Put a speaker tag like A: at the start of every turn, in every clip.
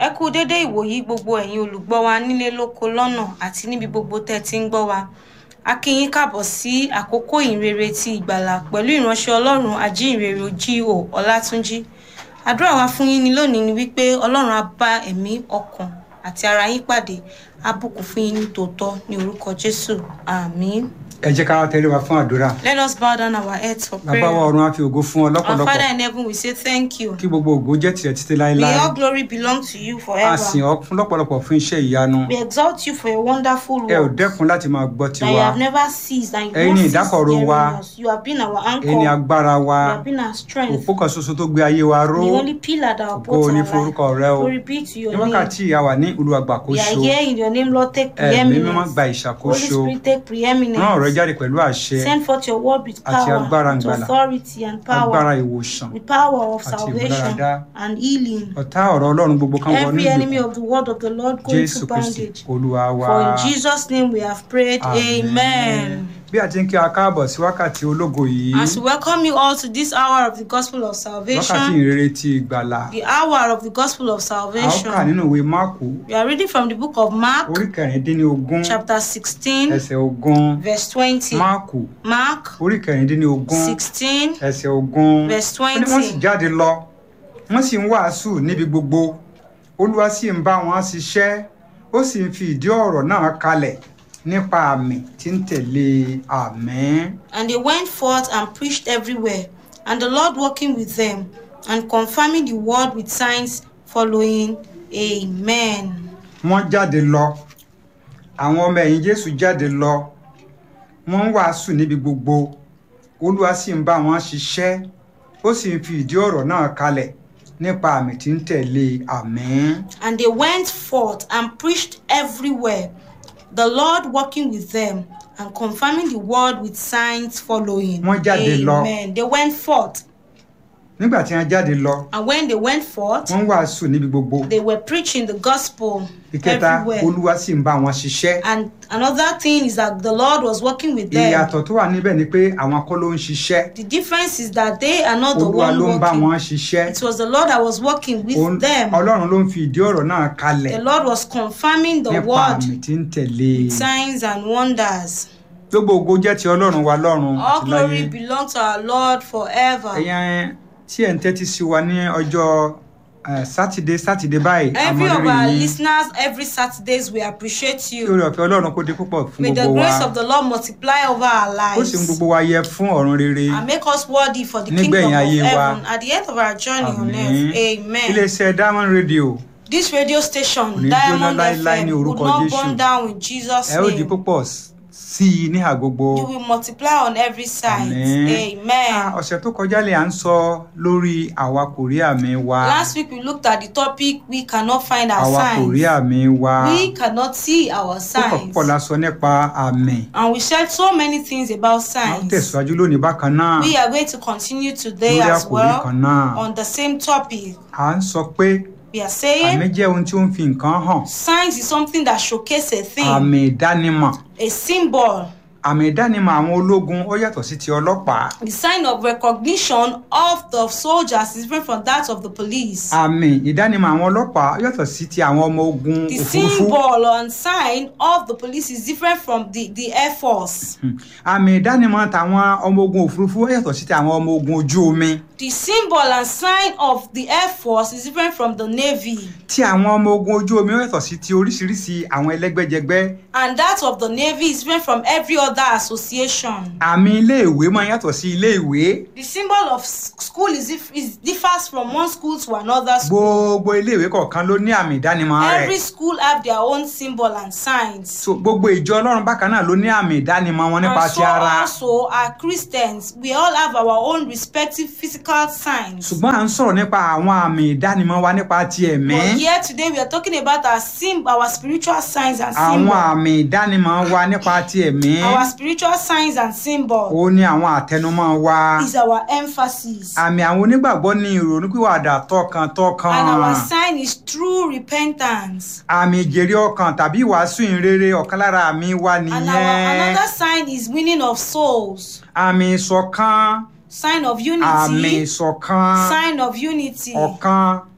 A: ẹ kú dédé ìwòyí gbogbo ẹ̀yin olùgbọ́ wa nílé lóko lọ́nà àti níbi gbogbo tẹ́ ti ń gbọ́ wa a kí yín káàbọ̀ sí àkókò ìhìnrere ti ìgbàlà pẹ̀lú ìránṣẹ́ ọlọ́run ajíhìnrere G.O. Ọlátúnjí àdúrà wa fún yín ní lónìí ni wípé ọlọ́run á bá ẹ̀mí ọkàn àti ara yín pàdé á bùkún fún yín ní tòótọ́ ní orúkọ Jésù àmín.
B: ẹ jẹ́ ká tẹ̀lé wa fún àdúrà
A: Let us bow down our heads for prayer.
B: bàbá wa ọ̀run á fi ògo fún ọ
A: Our
B: lọ́pọ̀lọpọ̀
A: Father in heaven, we say thank you.
B: kí gbogbo ògo jẹ́ tirẹ̀ títí
A: May
B: láéláé
A: all glory belong to you
B: a
A: forever.
B: sìn ọ́ fún lọ́pọ̀lọpọ̀ fún iṣẹ́ ìyanu
A: We exalt you for your wonderful
B: ẹ ò
A: work
B: dẹ́kun láti máa gbọ́
A: that you
B: tiwa
A: have never ceased and you
B: Ẹ̀yin
A: won't
B: ni
A: cease
B: ìdákọ̀ró
A: hearing
B: wa.
A: us. You have been our anchor.
B: ẹni agbára wa
A: You have been our strength.
B: òpó kan ṣoṣo tó gbé ayé wa ró
A: The only pillar that
B: ògo
A: upholds
B: ní
A: our
B: forúkọ
A: life.
B: rẹ o
A: Glory be to
B: ní
A: your name.
B: wákàtí ìyá wa ní
A: We are
B: olùwàgbàkóso
A: here in your name, Lord. Take
B: ẹ̀mí mímọ́ gba
A: preeminence. Holy
B: ìṣàkóso
A: Spirit, take
B: rán ọ̀rọ̀
A: preeminence.
B: jáde pẹ̀lú àṣẹ
A: Send forth your word with
B: Àti
A: power,
B: agbára
A: with
B: ìgbàlà.
A: authority and
B: agbára
A: power,
B: ìwòsàn
A: with power of
B: Àti
A: salvation
B: ìmúláradá.
A: and healing.
B: ọ̀tá ọ̀rọ̀ ọlọ́run gbogbo kan wọ
A: Every enemy
B: nígbèkùn
A: of the word of the Lord go
B: jésù
A: into
B: kristi
A: bondage.
B: olúwa wa
A: For in Jesus' name we have prayed. Amen.
B: bí a ti ń kí a káàbọ̀ sí wákàtí ológo yìí
A: As we welcome you all to this hour of the gospel of
B: wákàtí
A: salvation,
B: ìrere ti ìgbàlà
A: the hour of the gospel of
B: a ó kà
A: salvation,
B: nínú ìwé máàkù
A: we are reading from the book of Mark,
B: orí kẹrìndínlógún
A: chapter 16,
B: ẹsẹ̀ ogún
A: verse 20.
B: máàkù
A: Mark
B: orí kẹrìndínlógún
A: 16,
B: ẹsẹ̀ ogún
A: verse
B: ó ní wọ́n sì
A: 20.
B: jáde lọ wọ́n sì ń wàásù níbi gbogbo olúwa sì ń bá wọn ṣiṣẹ́ ó sì ń fi ìdí ọ̀rọ̀ náà kalẹ̀ nípa àmì tí ń tẹ̀lé àmín.
A: And they went forth and preached everywhere, and the Lord working with them, and confirming the word with signs following. Amen.
B: wọ́n jáde lọ àwọn ọmọ ẹ̀yìn jésù jáde lọ wọ́n ń wàásù níbi gbogbo olúwa sì ń bá wọn ṣiṣẹ́ ó sì ń fi ìdí ọ̀rọ̀ náà kalẹ̀ nípa àmì tí ń tẹ̀lé àmín.
A: And they went forth and preached everywhere, the Lord working with them and confirming the word with signs following.
B: Wọ́n jáde lọ.
A: Amen. They went forth,
B: nígbà tí wọ́n jáde lọ
A: and when they went forth,
B: wọ́n ń wàásù níbi gbogbo
A: they were preaching the gospel
B: ìkẹta
A: everywhere.
B: olúwa sì ń bá wọn ṣiṣẹ́
A: And another thing is that the Lord was working with them.
B: ìyàtọ̀ tó wà níbẹ̀ ni pé àwọn kọ́ ló ń ṣiṣẹ́
A: The difference is that they are not the
B: olúwa
A: one
B: ló ń bá
A: working.
B: wọn ṣiṣẹ́
A: It was the Lord that was working with
B: Òun-
A: them.
B: ọlọ́run ló ń fi ìdí ọ̀rọ̀ náà kalẹ̀
A: The Lord was confirming the
B: nípa
A: word
B: àmì tí ń tẹ̀lé
A: with signs and wonders.
B: gbogbo ògo jẹ́ ti ọlọ́run wa lọ́run
A: All
B: àti láyé
A: glory belongs to our Lord forever.
B: ẹ̀yin tí ẹ̀ ń tẹ́tí sí wa ní ọjọ́ eh, sátidé sátidé báyìí
A: Every of
B: àmọ̀rírì
A: our
B: yín
A: listeners, every Saturdays, we appreciate
B: kí
A: you.
B: oore ọ̀fẹ́ ọlọ́run kó dé púpọ̀ fún
A: May the
B: gbogbo wa
A: grace of the Lord multiply over our
B: ó sì ń
A: lives
B: gbogbo wa yẹ fún ọ̀run rere
A: and make us worthy for the
B: Nígbẹ̀yìn
A: kingdom of
B: ayé wa.
A: heaven at the end of our journey on
B: àmín
A: earth. Amen.
B: iléeṣẹ́ diamond radio
A: This radio
B: Kò
A: station,
B: ní
A: Diamond
B: jóná láéláé
A: FM,
B: ní
A: would
B: orúkọ
A: not
B: Jésù.
A: burn down in Jesus'
B: ẹ ó di
A: name.
B: púpọ̀ s- sí i níhà gbogbo
A: You will multiply on every side.
B: Àmín. Ah,
A: Amen.
B: ọ̀sẹ̀ tó kọjá lè à ń sọ lórí àwa kò rí àmì wa
A: Last week we looked at the topic we cannot find our
B: àwa kò rí
A: signs.
B: àmì wa
A: We cannot see our
B: púpọ̀
A: signs.
B: púpọ̀ la sọ nípa àmì
A: And we shared so many things about
B: a ó
A: signs.
B: tẹ̀síwájú lónìí bákan náà
A: We are going to continue today
B: lórí
A: as
B: àkòrí
A: well
B: kan náà
A: on the same topic.
B: à ń sọ pé
A: We are
B: àmì
A: saying
B: jẹ́ ohun tí ó ń fi nǹkan hàn
A: signs is something that showcases a thing,
B: àmì ìdánimọ̀
A: a symbol,
B: àmì ìdánimọ̀ àwọn ológun ó yàtọ̀ sí ti ọlọ́pàá
A: the sign of recognition of the soldiers is different from that of the police.
B: àmì ìdánimọ̀ àwọn ọlọ́pàá ó yàtọ̀ sí ti àwọn ọmọ ogun
A: The
B: òfurufú
A: symbol and sign of the police is different from the, the Air Force.
B: Hmm. àmì ìdánimọ̀ tàwọn ọmọ ogun òfurufú ó yàtọ̀ sí ti àwọn ọmọ ogun ojú omi
A: The symbol and sign of the Air Force is different from the Navy.
B: tí àwọn ọmọ ogun ojú omi ó yàtọ̀ sí ti oríṣiríṣi àwọn ẹlẹ́gbẹ́jẹgbẹ́
A: And that of the Navy is different from every other association.
B: àmì iléèwé máa yàtọ̀ sí iléèwé
A: The symbol of s- school is, dif- is differs from one school to another school.
B: gbogbo iléèwé kọ̀ọ̀kan ló ní àmì ìdánimọ̀
A: Every
B: rẹ̀
A: school have their own symbol and signs.
B: so gbogbo ìjọ ọlọ́run bákan náà ló ní àmì ìdánimọ̀ wọn nípa
A: And
B: ti
A: so
B: ara
A: also are Christians. We all have our own respective physical signs.
B: ṣùgbọ́n à ń sọ̀rọ̀ nípa àwọn àmì ìdánimọ̀ wa nípa ti ẹ̀mí
A: But here today we are talking about our sim our spiritual signs and
B: àwọn
A: symbols.
B: àmì ìdánimọ̀ wa nípa ti ẹ̀mí
A: Our spiritual signs and symbols
B: ó ní àwọn àtẹnumọ́ wa
A: is our emphasis.
B: àmì àwọn onígbàgbọ́ ní ìrònúpìwàdà tọkàntọkàn
A: And our sign is true repentance.
B: àmì ìjèrè ọkàn tàbí ìwàásù ìrere ọ̀kan lára àmì wa
A: And our
B: nìyẹn
A: another sign is winning of souls.
B: àmì ìṣọ̀kan
A: Sign of
B: àmì
A: unity.
B: ìṣọ̀kan
A: Sign of unity.
B: ọ̀kan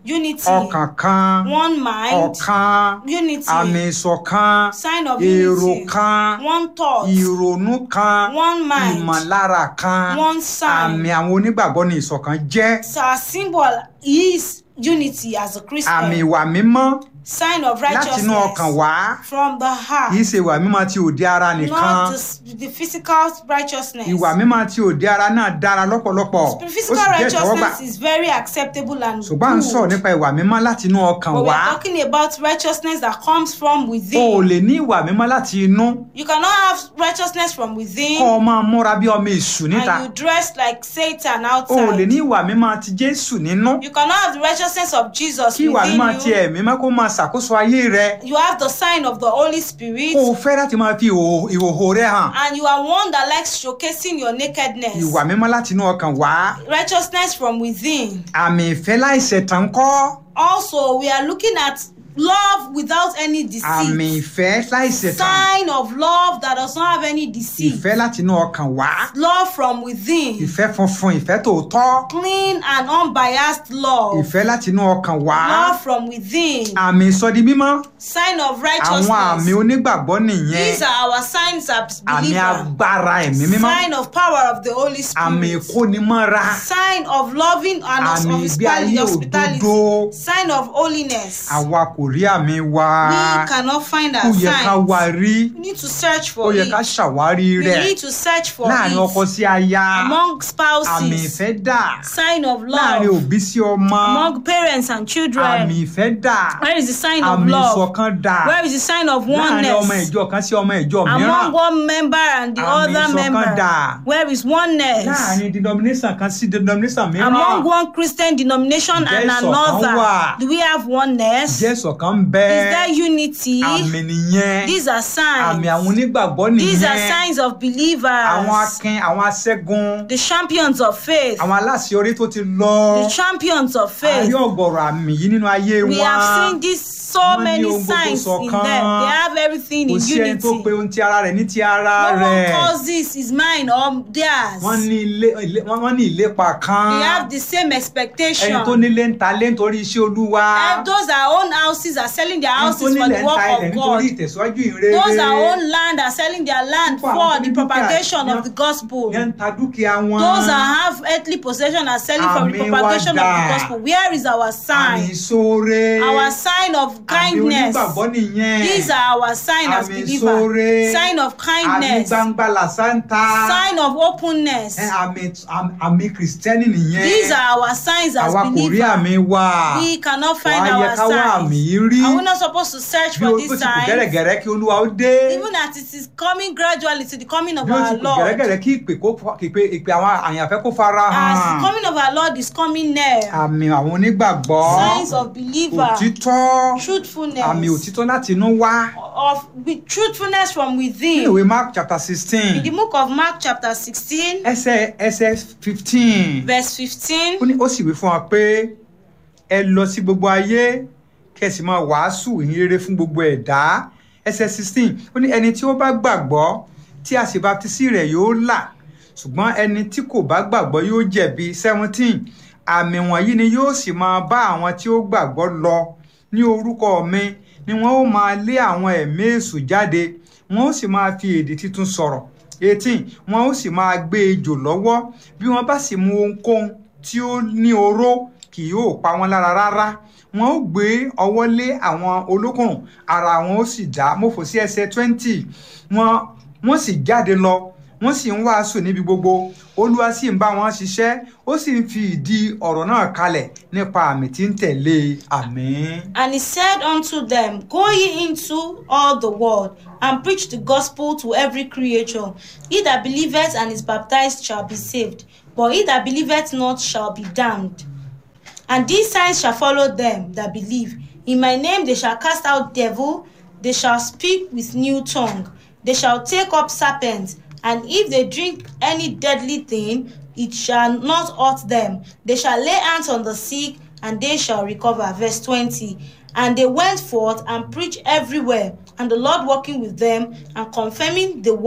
A: unity,
B: ọkàn kan
A: one mind,
B: ọ̀kan
A: unity,
B: àmì ìṣọ̀kan
A: sign of
B: èrò
A: unity,
B: kan
A: one thought,
B: ìrònú kan
A: one mind,
B: ìmọ̀lára kan
A: one sign.
B: àmì àwọn onígbàgbọ́ ní ìṣọ̀kan jẹ́
A: So our symbol is unity as a
B: àmì
A: Christian,
B: ìwà mímọ́
A: sign of
B: láti inú ọkàn
A: righteousness
B: wá
A: from the heart,
B: kì í ṣe ìwà mímọ́ tí òde ara nìkan
A: not the, the physical righteousness.
B: ìwà mímọ́ tí òde ara náà dára lọ́pọ̀lọpọ̀ ó
A: The
B: sì
A: physical
B: jẹ́ ìtẹ́wọ́gbà
A: righteousness is very acceptable and
B: ṣùgbọ́n à ń sọ̀rọ̀
A: good.
B: nípa ìwà mímọ́ láti inú ọkàn
A: But we
B: wá
A: are talking about righteousness that comes from
B: o ò
A: within.
B: lè ní ìwà mímọ́ láti inú
A: You cannot have righteousness from
B: kọ́
A: within
B: ọ máa múra bí ọmọ èṣù níta
A: and you dress like Satan
B: o ò lè ní
A: outside.
B: ìwà mímọ́ ti Jésù nínú
A: You cannot have the righteousness of Jesus
B: kí ìwà mímọ́ ti
A: within you.
B: ẹ̀mí mọ́ kó máa ṣàkóso ayé rẹ
A: You have the sign of the Holy Spirit
B: kó o fẹ́ láti máa fi ìhòòhò ìhòòhò rẹ hàn
A: and you are one that likes showcasing your nakedness.
B: ìwà mímọ́ láti inú ọkàn wá
A: Righteousness from within.
B: àmì ìfẹ́ láìṣẹ̀tàn kọ́
A: Also, we are looking at love without any
B: àmì
A: deceit.
B: ìfẹ́ láìṣẹ̀tàn
A: Sign of love that does not have any deceit.
B: ìfẹ́ láti inú ọkàn wá
A: Love from within.
B: ìfẹ́ funfun ìfẹ́ tòótọ́
A: Clean and unbiased love.
B: ìfẹ́ láti inú ọkàn wá
A: Love from within.
B: àmì ìsọdi mímọ́
A: Sign of
B: àwọn àmì
A: righteousness.
B: onígbàgbọ́ nìyẹn
A: These are our signs as
B: àmì
A: believers.
B: agbára ẹ̀mí mímọ́
A: Sign of power of the Holy
B: àmì
A: Spirit.
B: ìkónimọ́ra
A: Sign of loving and
B: àmì
A: of
B: ìgbé ayé
A: hospitality.
B: òdodo
A: Sign of holiness.
B: àwa kò rí àmì wa
A: We cannot find
B: ó
A: our
B: yẹ ká
A: signs.
B: wá rí
A: We need to search
B: ó
A: for
B: yẹ
A: it.
B: ká ṣàwárí
A: We
B: rẹ̀
A: need to search for
B: láàrin ọkọ
A: it
B: sí aya
A: among
B: àmì
A: spouses.
B: ìfẹ́ dà
A: Sign of
B: láàrin
A: love
B: òbí sí ọmọ
A: among parents and
B: àmì
A: children.
B: ìfẹ́ dà
A: Where is the sign of
B: àmì
A: love?
B: ìṣọ̀kan dà
A: Where is the sign of
B: láàrin ọmọ
A: oneness?
B: ìjọ kan sí ọmọ ìjọ
A: Among
B: mìíràn
A: one member and the
B: Àmì
A: other
B: ìṣọ̀kan
A: member.
B: dà.
A: Where is oneness?
B: láàrin denomination kan sí denomination mìíràn
A: Among one Christian denomination
B: Ǹjẹ́
A: and
B: ìṣọ̀kan wà?
A: another. Do we have oneness?
B: jẹ́ ìṣọ̀kan ń bẹ
A: Is there unity?
B: àmì nìyẹn
A: These are
B: àmì
A: signs.
B: àwọn onígbàgbọ́
A: These are
B: nìyẹn
A: signs of
B: àwọn
A: believers.
B: akin àwọn aṣẹ́gun
A: The champions of faith.
B: àwọn aláṣeyọrí tó ti lọ
A: The champions of
B: àrí
A: faith.
B: ọ̀gọ̀rọ̀ àmì yìí nínú ayé
A: We
B: wọn
A: have seen this so
B: Wọ́n ní
A: many
B: ohun gbogbo
A: signs in
B: ṣọ̀kan.
A: them. They have everything
B: kò
A: in
B: sí ẹni tó
A: unity.
B: pe ohun ti ara rẹ̀ ní ti ara
A: No one
B: rẹ̀
A: calls this is mine or theirs.
B: wọ́n ní ilé ilé- wọ́n wọ́n ní ìlépa kan
A: They have the same expectation.
B: ẹni tó nílé ń ta lé nítorí iṣẹ́ olúwa
A: And those that own houses are selling their
B: ẹni tó
A: houses for
B: nílẹ̀
A: the
B: ń ta
A: work
B: ilẹ̀
A: of
B: nítorí
A: God.
B: ìtẹ̀síwájú ìrere
A: Those that own land are selling their land
B: Púpọ̀ àwọn
A: for
B: tó
A: the
B: ní dúkìá
A: propagation
B: ní-
A: of the gospel.
B: yẹn ń ta dúkìá wọn
A: Those that have earthly possession are selling for the
B: Àmì
A: propagation
B: wa
A: of the
B: dà.
A: gospel. Where is our
B: àmì
A: sign?
B: ìṣoore
A: Our sign of
B: àmì
A: kindness.
B: onígbàgbọ́ nìyẹn
A: These are our sign as
B: Àmì
A: believers.
B: ìṣoore.
A: Sign of
B: àmì
A: kindness.
B: gbangba làṣántà
A: Sign of openness.
B: ẹ, àmì àmì- àmì kìrìsìtẹ́nì nìyẹn
A: These are our signs as
B: àwa kò rí
A: believers.
B: àmì wa
A: We cannot find
B: wàá yẹ
A: our
B: ká wá àmì
A: signs.
B: yìí rí
A: Are we not supposed to search
B: bí
A: for
B: ó
A: these
B: ó ti kù
A: signs?
B: gẹ́rẹ́gẹ́rẹ́ kí olúwa ó dé
A: Even as it is coming gradually to the coming of
B: bí ó ti
A: our
B: kù
A: Lord.
B: gẹ́rẹ́gẹ́rẹ́ kí ìpè kó fa- kí ìpè ìpè àwọn àyànfẹ́ kó fara
A: As
B: hàn
A: the coming of our Lord is coming near.
B: àmì àwọn onígbàgbọ́
A: Signs of believer.
B: òtítọ́
A: Truthfulness.
B: àmì òtítọ́ láti inú wá
A: Of with truthfulness from
B: nínú
A: within.
B: ìwé mark chapter
A: In the
B: sixteen
A: book of Mark chapter 16
B: ẹsẹ̀ ẹsẹ̀ fifteen
A: verse 15.
B: ó ní ó sì wí fún wa pé ẹ lọ sí gbogbo ayé kẹsì máa wàásù ìyìn rere fún gbogbo ẹ̀dá ẹsẹ̀ sixteen ó ní ẹni tí ó bá gbàgbọ́ tí a sì baptisi rẹ̀ yóò là ṣùgbọ́n ẹni tí kò bá gbàgbọ́ yóò jẹ̀bi seventeen àmì wọ̀nyí ni yóò sì máa bá àwọn tí ó gbàgbọ́ lọ ní orúkọ mi ni wọ́n ó máa lé àwọn ẹ̀mí èṣù jáde wọ́n ó sì máa fi èdè tuntun sọ̀rọ̀ eighteen wọ́n ó sì máa gbé ejò lọ́wọ́ bí wọ́n bá sì mu ohunkóhun tí ó ní oró kì yóò pa wọ́n lára rárá wọ́n ó gbé ọwọ́ lé àwọn olókùnrùn ara wọn ó sì dá mọ́fò sí ẹsẹ̀ twenty wọ́n wọ́n sì jáde lọ wọ́n sì ń wàásù níbi gbogbo olúwa sì ń bá wọn ṣiṣẹ́ ó sì ń fi ìdí ọ̀rọ̀ náà kalẹ̀ nípa àmì tí ń tẹ̀lé àmín.
A: And he said unto them, Go ye into all the world, and preach the gospel to every creature. He that believeth and is baptized shall be saved, but he that believeth not shall be damned. And these signs shall follow them that believe. In my name they shall cast out devil, they shall speak with new tongue, they shall take up serpents, and if they drink any deadly thing, it shall not hurt them. They shall lay hands on the sick, and they shall recover. Verse 20. And they went forth and preached everywhere, and the Lord working with them and confirming the word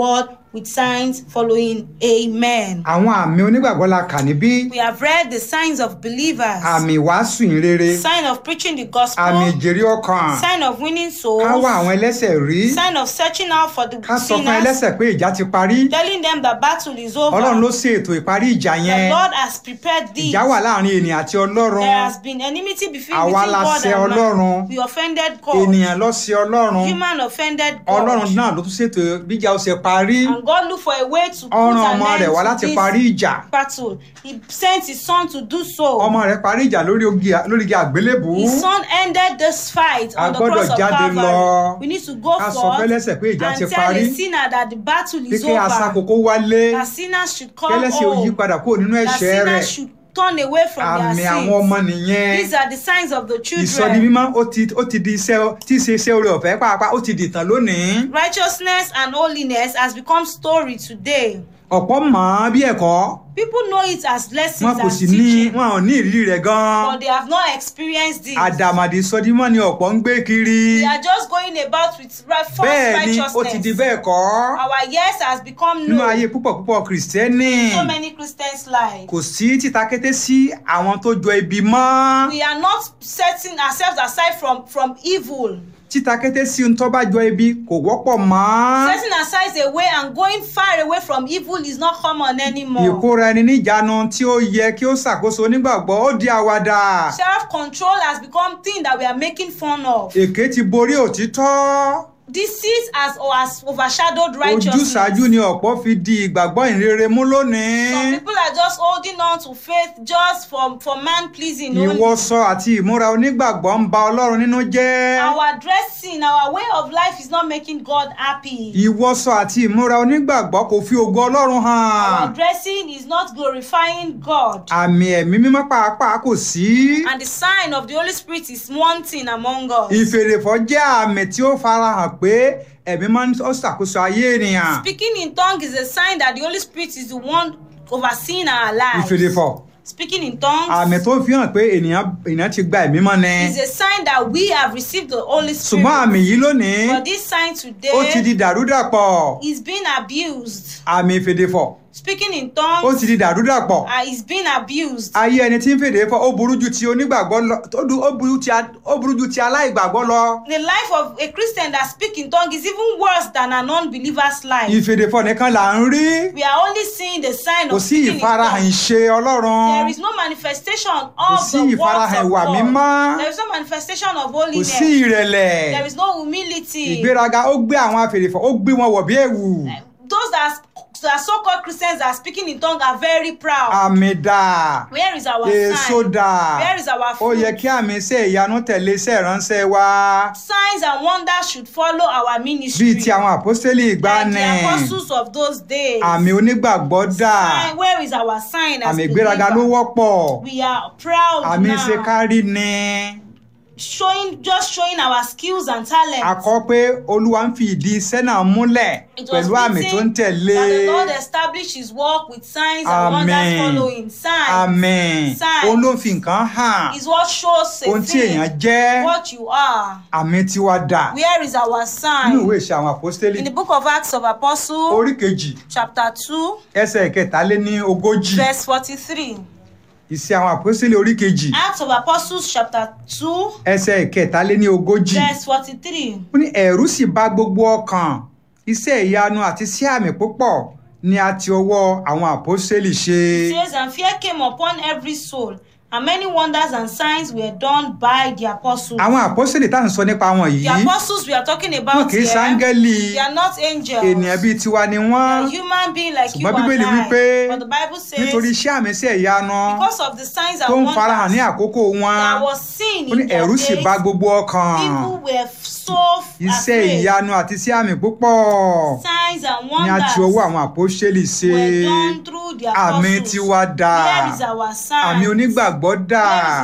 A: with signs following. Amen.
B: àwọn àmì onígbàgbọ́ la kà níbí
A: We have read the signs of believers,
B: àmì ìwàásù ìrere
A: sign of preaching the gospel,
B: àmì ìjèrè ọkàn
A: sign of winning
B: ká wá àwọn
A: souls,
B: ẹlẹ́sẹ̀ rí
A: sign of searching out for the
B: ká sọ fún
A: sinners,
B: ẹlẹ́sẹ̀ pé ìjà ti parí
A: telling them the battle is
B: ọlọ́run ló
A: over.
B: ṣe ètò ìparí ìjà
A: The
B: yẹn
A: Lord has prepared this.
B: ìjà wà láàrin ènìyàn àti ọlọ́run
A: There has been enmity between,
B: Àwa
A: between
B: la
A: God
B: ṣẹ̀
A: and
B: Ọlọ́run.
A: man. We offended God.
B: ènìyàn ló ṣẹ̀ ọlọ́run
A: Human offended
B: ọlọ́run
A: God.
B: náà ló tún ṣètò bíjà ó ṣe parí
A: And God looked for a way to put
B: ọ̀ràn
A: an
B: ọmọ rẹ̀ wá
A: end
B: láti
A: to
B: parí
A: this
B: ìjà
A: battle. He sent his son to do so.
B: ọmọ rẹ̀ parí ìjà lórí ogi- lórí igi àgbélébùú
A: His son ended this fight
B: A
A: on the
B: gbọ́dọ̀
A: cross of
B: jáde
A: Calvary.
B: lọ.
A: We need to go
B: ká sọ
A: forth
B: fẹ́lẹ́sẹ̀ pé ìjà
A: and
B: ti
A: tell
B: parí
A: a sinner that the battle
B: pé
A: is
B: kí
A: over.
B: asakoko wálé
A: That sinners should come
B: kẹ́lẹ́sẹ̀ ó yí
A: home.
B: padà kúrò nínú
A: That
B: ẹ̀ṣẹ̀ rẹ̀
A: sinners should turn away from
B: àmì
A: their
B: àwọn
A: sins.
B: ọmọ nìyẹn
A: These are the signs of the
B: ìsọdi
A: children.
B: mímọ́ ó ti ó ti di iṣẹ́ tí í ṣe iṣẹ́ oore ọ̀fẹ́ pàápàá ó ti dìtàn lónìí
A: Righteousness and holiness has become story today.
B: ọ̀pọ̀ mọ̀ ọ́n bí ẹ̀kọ́
A: People know it as
B: wọn
A: lessons
B: kò
A: and
B: sì ní
A: teaching,
B: wọn ò ní ìrírí rẹ̀ gan-an
A: but they have not experienced it.
B: àdàmàdì ìsọdi mímọ́ ni ọ̀pọ̀ ń gbé kiri
A: We are just going about with right, false
B: bẹ́ẹ̀ ni ó ti di
A: righteousness.
B: bẹ́ẹ̀ kọ́
A: Our yes has become
B: nínú ayé
A: known.
B: púpọ̀ púpọ̀ kìrìsìtẹ́nì
A: So many Christians lie.
B: kò sí títàkété sí àwọn tó jọ ibi mọ́
A: We are not setting ourselves aside from from evil.
B: títàkété sí ohun tó bá jọ ibi kò wọ́pọ̀ mọ́
A: Setting aside away and going far away from evil is not common anymore.
B: ìkóra ẹni níjàánu tí ó yẹ kí ó ṣàkóso onígbàgbọ́ ó di àwàdà
A: Self-control has become thing that we are making fun of.
B: èké ti borí òtítọ́
A: Deceit has, or has overshadowed righteousness.
B: ojúsàájú ni ọ̀pọ̀ fi di ìgbàgbọ́ ìrere mú lónìí
A: Some people are just holding on to faith just for, for man pleasing only.
B: ìwọṣọ àti ìmúra onígbàgbọ́ ń ba ọlọ́run nínú jẹ́
A: Our dressing, our way of life is not making God happy.
B: ìwọṣọ àti ìmúra onígbàgbọ́ kò fi ògo ọlọ́run hàn
A: Our dressing is not glorifying God.
B: àmì ẹ̀mí mímọ́ pàápàá kò sí
A: And the sign of the Holy Spirit is wanting among us.
B: ìfèrèfọ́ jẹ́ àmì tí ó farahàn pé ẹ̀mí máa ń ó ṣàkóso ayé ènìyàn
A: Speaking in tongues is a sign that the Holy Spirit is the one overseeing our lives.
B: ìfèrèfọ́
A: Speaking in tongues
B: àmì tó fi hàn pé ènìyàn ènìyàn ti gba ẹ̀mí mọ́ ni
A: is a sign that we have received the Holy Spirit.
B: ṣùgbọ́n àmì yìí lónìí
A: But this sign
B: ó ti di
A: today
B: dàrúdàpọ̀
A: is being abused.
B: àmì ìfèdèfọ̀
A: Speaking in
B: ó
A: tongues
B: ti di dàrúdàpọ̀
A: uh, is being abused.
B: ayé ẹni tí ń fèdè fọ̀ ó burú ju ti onígbàgbọ́ lọ ó du- ó burú ti a- ó burú ju ti aláìgbàgbọ́ lọ
A: The life of a Christian that speaks in tongues is even worse than an unbeliever's life.
B: ìfèdèfọ̀ nìkan là ń rí
A: We are only seeing the sign
B: kò
A: of
B: sí
A: speaking in
B: ìfarahàn
A: tongues.
B: ìṣe ọlọ́run
A: There is no manifestation
B: kò
A: of
B: sí
A: the words
B: ìfarahàn
A: of
B: ìwà
A: God.
B: mímọ́
A: There is no manifestation of
B: kò sí
A: holiness.
B: ìrẹ̀lẹ̀
A: There is no humility.
B: ìgbéraga ó gbé àwọn afèrèfọ̀ ó gbé wọn wọ̀ bí ẹ̀wù
A: Those that are, that are so-called Christians that are speaking in tongues are very proud.
B: àmì dà
A: Where is our
B: èso
A: sign?
B: dà
A: Where is our
B: ó
A: fruit?
B: yẹ kí àmì iṣẹ́ ìyanu tẹ̀lé iṣẹ́ ìránṣẹ́ wa
A: Signs and wonders should follow our ministry.
B: bíi ti àwọn àpọ́sítélì
A: like
B: ìgbàanì
A: the apostles of those days.
B: àmì onígbàgbọ́ dà
A: Sign, where is our sign as
B: àmì ìgbéraga ló
A: believer?
B: wọ́pọ̀
A: We are proud
B: àmì
A: now.
B: ṣe kárí ni
A: showing just showing our skills and talents.
B: a kọ pé olúwa ń fi ìdí iṣẹ́ náà múlẹ̀
A: It was
B: pẹ̀lú àmì tó ń
A: written
B: tẹ̀lé
A: that the Lord established his work with signs and wonders
B: Amen.
A: following. Signs
B: àmì
A: Signs.
B: òun ló fi nǹkan hàn
A: is what shows a
B: ohun tí èèyàn
A: thing,
B: jẹ́
A: what you are.
B: àmì tiwa dà
A: Where is our
B: nínú
A: sign?
B: ìwé ìṣe àwọn àpọ́sítélì
A: In the book of Acts of Apostles,
B: orí kejì
A: chapter 2,
B: ẹsẹ̀ ìkẹtàléní ogójì
A: verse 43.
B: ìṣe àwọn àpọ́sítélì orí kejì
A: Acts of Apostles, chapter 2,
B: ẹsẹ̀ ìkẹtàléní ogójì
A: verse 43.
B: ó ní ẹ̀rù sì bà gbogbo ọkàn iṣẹ́ ìyanu àti sí àmì púpọ̀ ni a ti ọwọ́ àwọn àpọ́sítélì ṣe
A: It says, And fear came upon every soul, and many wonders and signs were done by the apostles.
B: àwọn àpọ́sítélì tá à ń sọ nípa wọn yìí
A: The apostles we are talking
B: wọn
A: about
B: kì í
A: here,
B: sáńgẹ́lì
A: they are not angels.
B: ènìyàn bíi tiwa ni
A: They
B: wọ́n
A: are human being like you
B: ṣùgbọ́n
A: and
B: bíbélì wípé
A: I. But the Bible says,
B: nítorí iṣẹ́ àmì sí ìyanu
A: because of the signs
B: tó
A: and
B: ń farahàn ní
A: wonders
B: àkókò wọn
A: that was seen
B: ó ní
A: in their
B: ẹ̀rù sì
A: days,
B: bà gbogbo ọkàn
A: people were so
B: iṣẹ́
A: afraid.
B: ìyanu àti sí àmì púpọ̀
A: Signs and
B: ni a ti ọwọ́
A: wonders
B: àwọn àpọ́sítélì ṣe
A: were done through the
B: àmì
A: apostles.
B: tiwa dà
A: Where is our sign?
B: àmì onígbàgbọ́ dà
A: Where is